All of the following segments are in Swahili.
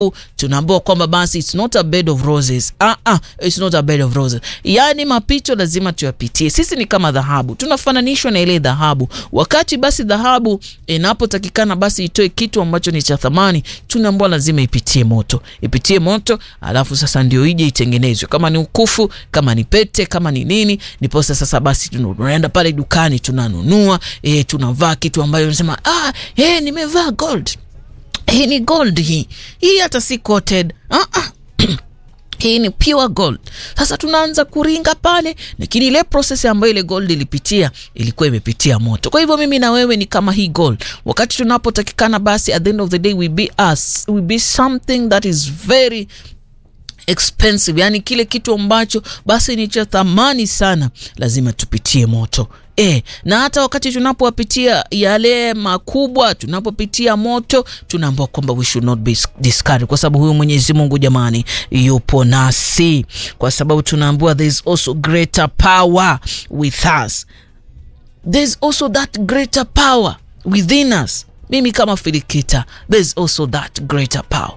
tunaambiwa kwamba basi it's not a bed of roses. Ah, ah, it's not a bed of roses. Yaani mapito lazima tuyapitie. Sisi ni kama dhahabu, tunafananishwa na ile dhahabu. Wakati basi dhahabu inapotakikana basi itoe kitu ambacho ni cha thamani, tunaambiwa lazima ipitie moto, ipitie moto, alafu sasa ndio ije itengenezwe, kama ni ukufu, kama ni pete, kama ni nini, niposa sasa basi tunaenda pale dukani tunanunua, eh, tunavaa kitu ambayo unasema ah, eh, nimevaa gold hii ni gold hii hii hata si coated uh -uh. hii ni pure gold. Sasa tunaanza kuringa pale, lakini ile process ambayo ile gold ilipitia ilikuwa imepitia moto. Kwa hivyo mimi na wewe ni kama hii gold, wakati tunapotakikana basi, at the end of the day we be us, we be something that is very expensive, yani kile kitu ambacho basi ni cha thamani sana, lazima tupitie moto. E, na hata wakati tunapowapitia yale makubwa, tunapopitia moto, tunaambiwa kwamba we should not be discouraged, kwa sababu huyu Mwenyezi Mungu jamani, yupo nasi, kwa sababu tunaambiwa there is also greater power with us, there is also that greater power within us. Mimi kama Filikita, there is also that greater power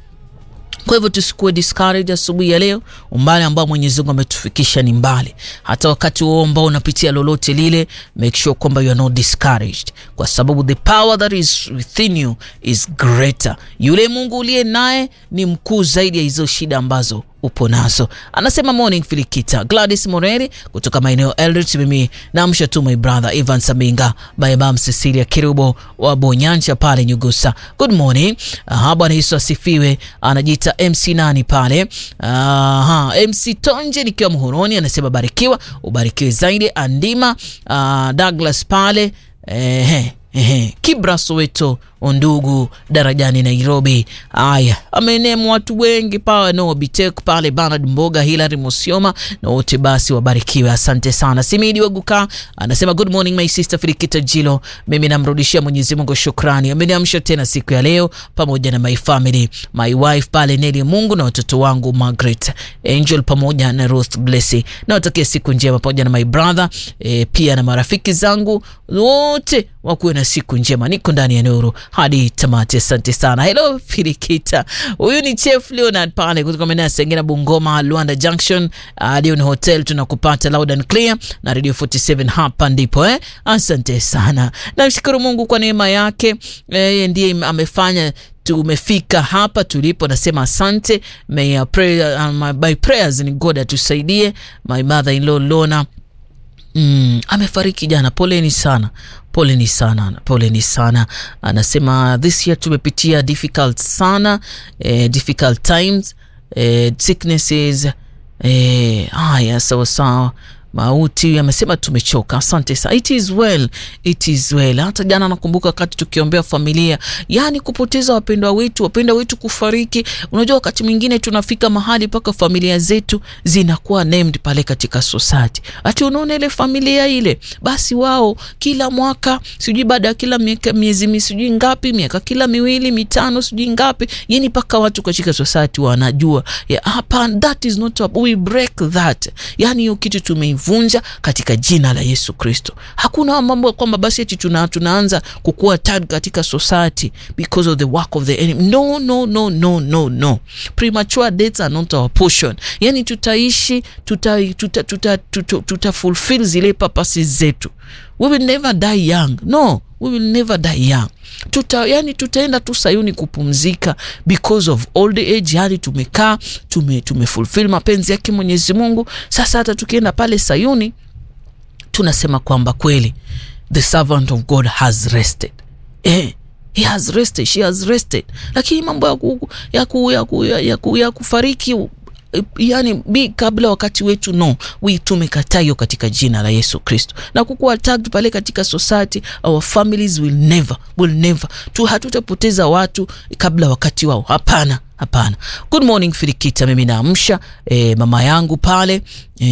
kwa hivyo tusikuwe discouraged asubuhi ya leo. Umbali ambao Mwenyezi Mungu ametufikisha ni mbali. Hata wakati huo ambao unapitia lolote lile, make sure kwamba you are not discouraged, kwa sababu the power that is within you is greater. Yule Mungu uliye naye ni mkuu zaidi ya hizo shida ambazo upo nazo. Anasema morning Filikita. Gladys Moreri kutoka maeneo Eldoret. Mimi namsha tu my brother Ivan Saminga by Mam Cecilia Kirubo wa Bonyancha pale Nyugusa. Good morning. Aha, Bwana Yesu asifiwe. Anajiita MC nani pale? Aha, MC Tonje nikiwa Muhoroni anasema barikiwa, ubarikiwe zaidi. Andima uh, Douglas pale ehe Ehe, Kibra Soweto, Undugu Darajani Nairobi. Aya, amenemu watu wengi pale no Bitek pale Bernard Mboga, Hilary Musioma na wote basi wabarikiwe, asante sana. Simidi Waguka anasema good morning my sister Filikita Jilo, mimi namrudishia Mwenyezi Mungu shukrani, ameniamsha tena siku ya leo pamoja na my family, my wife pale Neli Mungu na watoto wangu Margaret Angel pamoja na Ruth Blessy, na watakia siku njema pamoja na my brother e, pia na marafiki zangu wote wakuwe na siku njema. Niko ndani ya nuru hadi tamati. Asante sana. Hello Filikita, huyu ni Chef Leonard pale kutoka maeneo ya Sengena, Bungoma, Luanda Junction. Hadi ni hotel tunakupata loud and clear na Radio 47 hapa ndipo eh. Asante sana, namshukuru Mungu kwa neema yake, yeye ndiye amefanya tumefika hapa tulipo, nasema asante. May pray, uh, my, my prayers ni God atusaidie. My mother in law Lona Mm, amefariki jana. Poleni sana, poleni sana, poleni sana. Anasema this year tumepitia difficult sana, eh, difficult times eh, sicknesses eh, haya sawa sawa mauti amesema tumechoka. Asante sana, it is well, it is well. Hata jana nakumbuka wakati tukiombea familia, yani kupoteza wapendwa wetu, wapendwa wetu kufariki. Unajua, wakati mwingine tunafika mahali mpaka familia zetu zinakuwa named pale katika society, ati unaona ile familia ile, basi wao kila mwaka sijui baada ya kila miaka miezi sijui ngapi, miaka kila miwili mitano sijui ngapi, yani mpaka watu katika society wanajua hapa, yeah, that is not a, we break that, yani hiyo kitu tume vunja katika jina la Yesu Kristo. Hakuna mambo kwamba basi eti tuna, tunaanza kukua tag katika society because of the work of the enemy. No, no, no, no, no, no. Premature deaths are not our portion. Yani tutaishi tuta, tuta, tuta, tuta, tuta fulfill zile purposes zetu. We will never die young. No, we will never die young. Tuta, yani tutaenda tu Sayuni kupumzika because of old age. Yani tumekaa tume, tume fulfill mapenzi yake Mwenyezi Mungu. Sasa hata tukienda pale Sayuni tunasema kwamba kweli the servant of God has rested. Eh, he has rested, she has rested. Lakini mambo ya, ku, ya, ku, ya, ku, ya, ku, ya kufariki yani bi kabla wakati wetu no, we tumekataa hiyo katika jina la Yesu Kristo, na kukuwa tagged pale katika society, our families will never will never tu, hatutapoteza watu kabla wakati wao. Hapana, hapana. Good morning Filikita, mimi naamsha e, mama yangu pale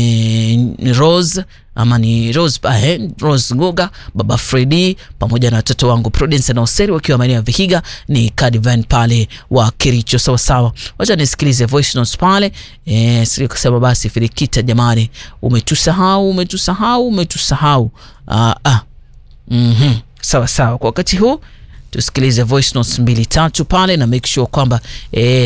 e, Rose ama ni Rose, eh, Rose Ngoga, baba Fredi pamoja na watoto wangu Prudence na Oseri wakiwa maeneo ya Vihiga ni Cadivan pale wa Kericho. Sawa sawa, wacha nisikilize voice notes pale eh, sio kusema basi Filikita, jamani, umetusahau umetusahau umetusahau. Ah, ah. Mhm. Sawa sawa, kwa wakati huu tusikilize voice notes mbili tatu pale na make sure kwamba eh,